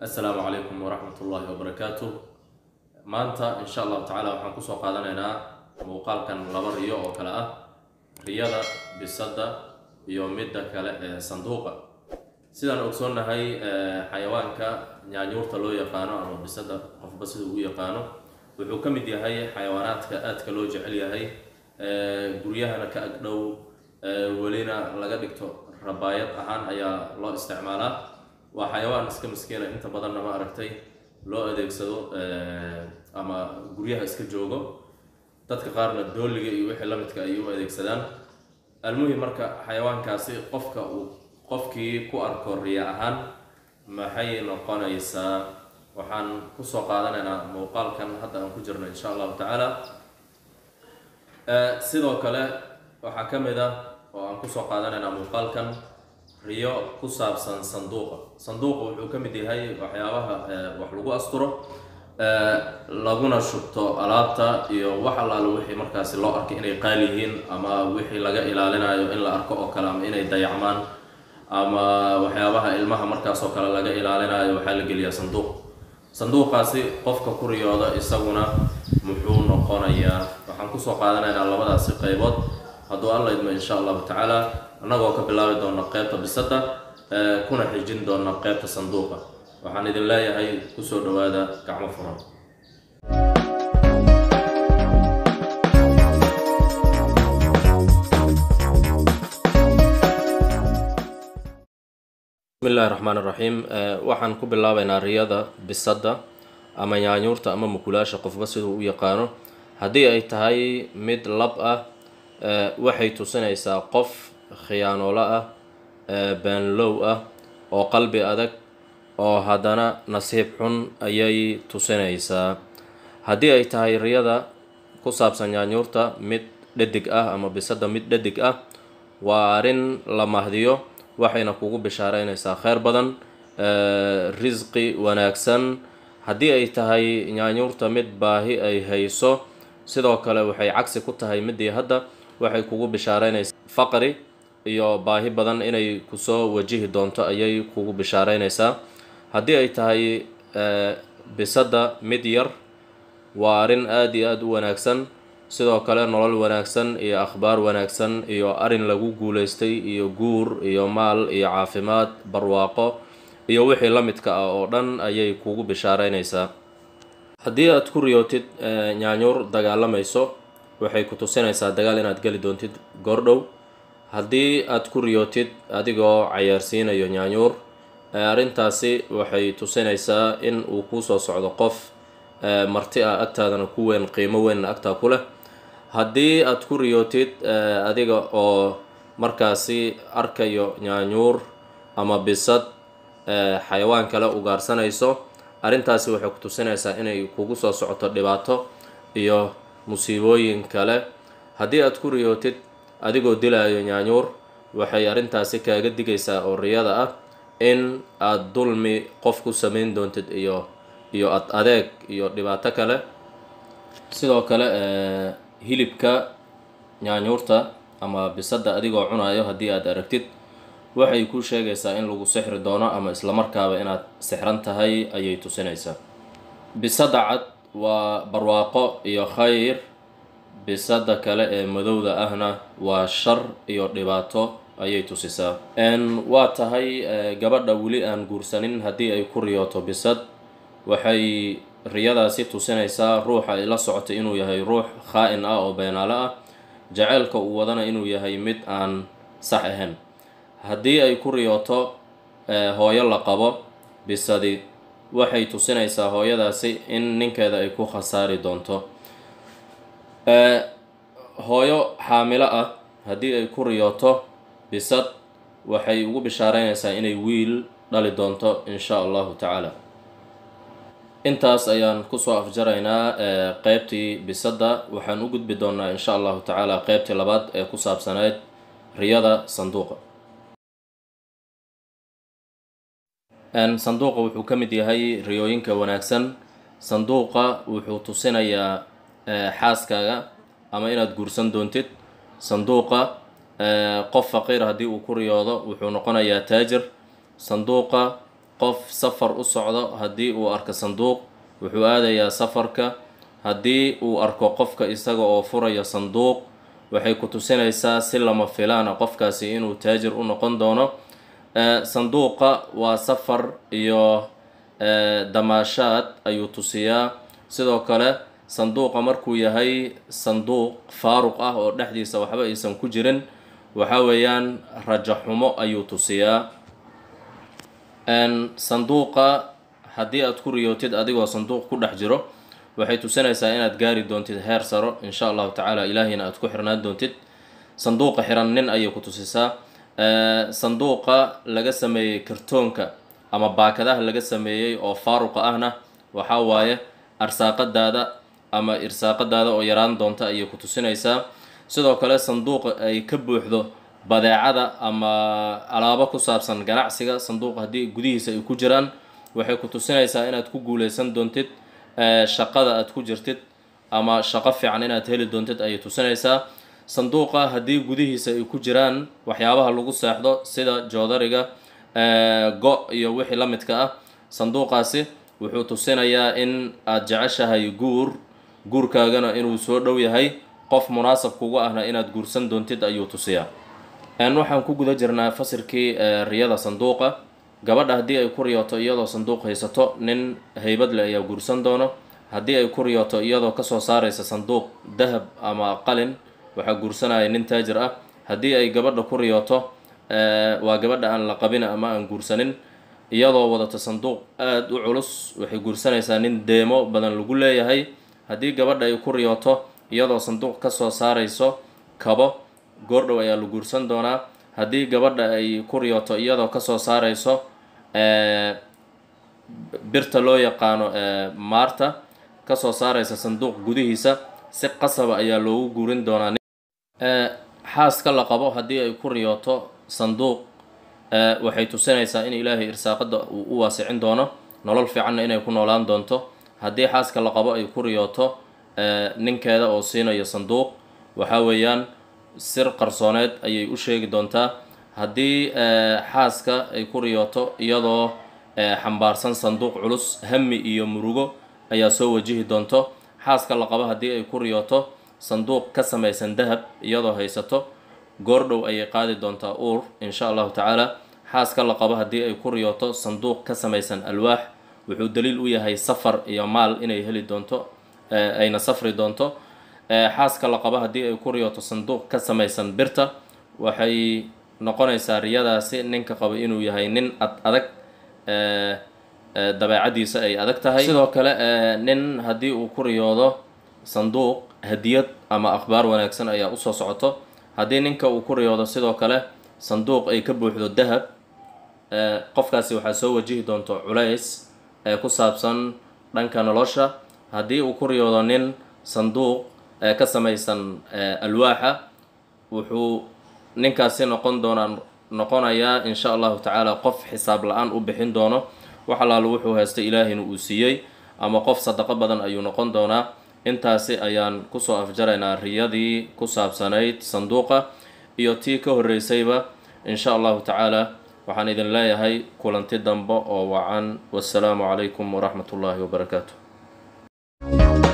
assalaamu calaykum waraxmat ullaahi wabarakaatu maanta insha allahu tacaala waxaan kusoo qaadanaynaa muuqaalkan laba riyo oo kale ah riyada bisadda iyo midda kale ee sanduuqa sidaan ogsoonnahay xayawaanka nyaanyuurta loo yaqaano ama bisadda qofba sida ugu yaqaano wuxuu ka mid yahay xayawaanaadka aadka loo jecel yahay guryahana ka agdhow welina laga dhigto rabaayad ahaan ayaa loo isticmaalaa waa xayawaan iska miskiina inta badanna ma aragtay loo adeegsado ama guryaha iska joogo dadka qaarna dooliga iyo wixii lamidka ay u adeegsadaan almuhim marka xayawaankaasi qofka uu qofkii ku arko riya ahaan maxay noqonaysaa waxaan kusoo qaadanaynaa muuqaalkan hadda aan ku jirno insha allahu tacaala sidoo kale waxaa ka mid ah oo aan kusoo qaadanaynaa muuqaalkan riyo ku saabsan sanduuqa sanduuqa wuxuu ka mid yahay waxyaabaha wax lagu asturo laguna shubto alaabta iyo wax allaale wixii markaasi loo arkay inay qaali yihiin ama wixii laga ilaalinayo in la arko oo kale ama inay dayacmaan ama waxyaabaha ilmaha markaas oo kale laga ilaalinayo waxaa la geliyaa sanduuq sanduuqaasi qofka ku riyooda isaguna muxuu noqonayaa waxaan kusoo qaadanaynaa labadaasi qaybood hadduu alla idmo insha allahu tacaala annagoo ka bilaabi doona qeybta bisadda kuna xijin doona qeybta sanduuqa waxaan idin leeyahay kusoo dhawaada gacmo furan bismillahi raxmaan iraxiim waxaan ku bilaabaynaa riyada bisadda ama nyaanyuurta ama mukulaasha qofba siduu u yaqaano haddii ay tahay mid lab ah waxay tusinaysaa qof khiyaanoolo ah baanlow ah oo qalbi adag oo haddana nasiib xun ayay tusinaysaa haddii ay tahay riyada ku saabsan nyaanyuurta mid dhadig ah ama bisadda mid dhadig ah waa arrin la mahdiyo waxayna kugu bishaareynaysaa kheyr badan risqi wanaagsan haddii ay tahay nyaanyuurta mid baahi ay hayso sidoo kale waxay cagsi ku tahay midii hadda waxay kugu bishaareynaysaa faqri iyo baahi badan inay kusoo wajihi doonto ayay kugu bishaareynaysaa haddii ay tahay bisadda mid yar waa arrin aada iyo aada u wanaagsan sidoo kale nolol wanaagsan iyo akhbaar wanaagsan iyo arrin lagu guulaystay iyo guur iyo maal iyo caafimaad barwaaqo iyo wixii la midka ah oo dhan ayay kugu bishaareynaysaa haddii aad ku riyootid nyaanyuur dagaalamayso waxay ku tusinaysaa dagaal inaad geli doontid goordhow haddii aad ku riyootid adigoo cayaarsiinayo nyaanyuur arrintaasi waxay tusinaysaa in uu kusoo socdo qof marti ah agtaadana ku weyn qiimo weynna agtaa ku leh haddii aad ku riyootid adiga oo markaasi arkayo nyaanyuur ama bisad xayawaan kale ugaarsanayso arrintaasi waxay ku tusinaysaa inay kugu soo socoto dhibaato iyo musiibooyin kale haddii aad ku riyootid adigoo dilaayo nyaanyuur waxay arrintaasi kaaga digaysaa oo riyada ah in aada dulmi qof ku samayn doontid iyo iyo ad adeeg iyo dhibaato kale sidoo kale hilibka nyaanyuurta ama bisadda adigoo cunayo haddii aad aragtid waxay ku sheegaysaa in lagu sixri doono ama islamarkaaba inaad sixran tahay ayay tusinaysaa bisadda cad waa barwaaqo iyo khayr bisadda kale ee madowda ahna waa shar iyo dhibaato ayay tusisaa waa tahay gabadha weli aan guursanin haddii ay ku riyooto bisad waxay riyadaasi tusinaysaa ruuxa ay la socotay inuu yahay ruux khaa-in ah oo beenaale ah jaceylka uu wadana inuu yahay mid aan sax ahayn haddii ay ku riyooto hooyo la qabo bisadi waxay tusinaysaa hooyadaasi in ninkeeda ay ku khasaari doonto hooyo xaamilo ah haddii ay ku riyooto bisad waxay ugu bishaareynaysaa inay wiil dhali doonto insha allahu tacaala intaas ayaan kusoo afjaraynaa qeybtii bisadda waxaan u gudbi doonaa insha allahu tacaala qeybtii labaad ee ku saabsaneyd riyada sanduuqa sanduuqa wuxuu ka mid yahay riyooyinka wanaagsan sanduuqa wuxuu tusinayaa xaaskaaga ama inaad guursan doontid sanduuqa qof faqiir haddii uu ku riyoodo wuxuu noqonayaa taajir sanduuqa qof safar u socdo haddii uu arko sanduuq wuxuu aadayaa safarka haddii uu arko qofka isaga oo furaya sanduuq waxay ku tusinaysaa si lama filaana qofkaasi inuu taajir u noqon doono sanduuqa waa safar iyo damaashaad ayuu tusiyaa sidoo kale sanduuqa markuu yahay sanduuq faaruq ah oo dhexdiisa waxba aysan ku jirin waxa weeyaan rajo xumo ayuu tusiyaa sanduuqa haddii aad ku riyootid adigoo sanduuq ku dhex jiro waxay tusinaysaa inaad gaari doontid heer saro insha allahu tacaala ilaahiyna aad ku xirnaan doontid sanduuqa xiran nin ayay ku tusisaa sanduuqa laga sameeyey kartoonka ama baakadaha laga sameeyey oo faaruqa ahna waxaa waaye arsaaqadaada ama irsaaqadaada oo yaraan doonta ayay ku tusinaysaa sidoo kale sanduuqa ay ka buuxdo badeecada ama alaabo ku saabsan ganacsiga sanduuqa haddii gudihiisa ay ku jiraan waxay ku tusinaysaa inaad ku guuleysan doontid shaqada aad ku jirtid ama shaqo fiican inaad heli doontid ayay tusinaysaa sanduuqa haddii gudihiisa ay ku jiraan waxyaabaha lagu seexdo sida joodariga go iyo wixii la midka ah sanduuqaasi wuxuu tusinayaa in aad jeceshahay guur guurkaagana inuu soo dhow yahay qof munaasab kugu ahna inaad guursan doontid ayuu tusiyaa waxaan ku guda jirnaa fasirkii riyada sanduuqa gabadha haddii ay ku riyooto iyadoo sanduuq haysato nin haybad leh ayaa guursan doono haddii ay ku riyooto iyadoo kasoo saaraysa sanduuq dahab ama qalin waxaa guursanaya nin taajir ah haddii ay gabadha ku riyooto waa gabadha aan la qabin ama aan guursanin iyadoo wadato sanduuq aada u culus waxay guursanaysaa nin deemo badan lagu leeyahay haddii gabadha ay ku riyooto iyadoo sanduuq kasoo saarayso kabo goordhow ayaa la guursan doonaa haddii gabadha ay ku riyooto iyadoo kasoo saarayso birta loo yaqaano maarta kasoo saaraysa sanduuq gudihiisa si qasaba ayaa loogu guurin doonaa xaaska la qabo haddii ay ku riyooto sanduuq waxay tusinaysaa in ilaahay irsaaqada uu u waasicin doono nolol fiicanna inay ku noolaan doonto haddii xaaska la qabo ay ku riyooto ninkeeda oo siinayo sanduuq waxaa weeyaan sir qarsooneed ayay u sheegi doontaa haddii xaaska ay ku riyooto iyadoo xambaarsan sanduuq culus hami iyo murugo ayaa soo wajihi doonto xaaska la qabo haddii ay ku riyooto sanduuq ka samaysan dahab iyadoo haysato goordhow ayay qaadi doontaa uur insha allahu tacaala xaaska la qabo haddii ay ku riyooto sanduuq ka samaysan alwaax wuxuu daliil u yahay safar iyo maal inay heli doonto ayna safri doonto xaaska la qabo haddii ay ku riyooto sanduuq ka samaysan birta waxay noqonaysaa riyadaasi ninka qabo inuu yahay nin ad adag dabeecadiisa ay adag tahay sidoo kale nin haddii uu ku riyoodo sanduuq hadiyad ama akhbaar wanaagsan ayaa usoo socoto haddii ninka uu ku riyoodo sidoo kale sanduuq ay ka buuxdo dahab qofkaasi waxaa soo wajihi doonto culays ee ku saabsan dhanka nolosha haddii uu ku riyoodo nin sanduuq ka samaysan alwaaxa wuxuu ninkaasi noqon doonaa noqonayaa insha allahu tacaala qof xisaab la-aan u bixin doono wax allaalo wuxuu haystay ilaahina uu siiyey ama qof sadaqo badan ayuu noqon doonaa intaasi ayaan kusoo afjaraynaa riyadii ku saabsanayd sanduuqa iyo tii ka horreysayba insha allahu tacaala waxaan idin leeyahay kulanti dambe oo wacan wassalaamu calaykum waraxmat ullaahi wabarakaatu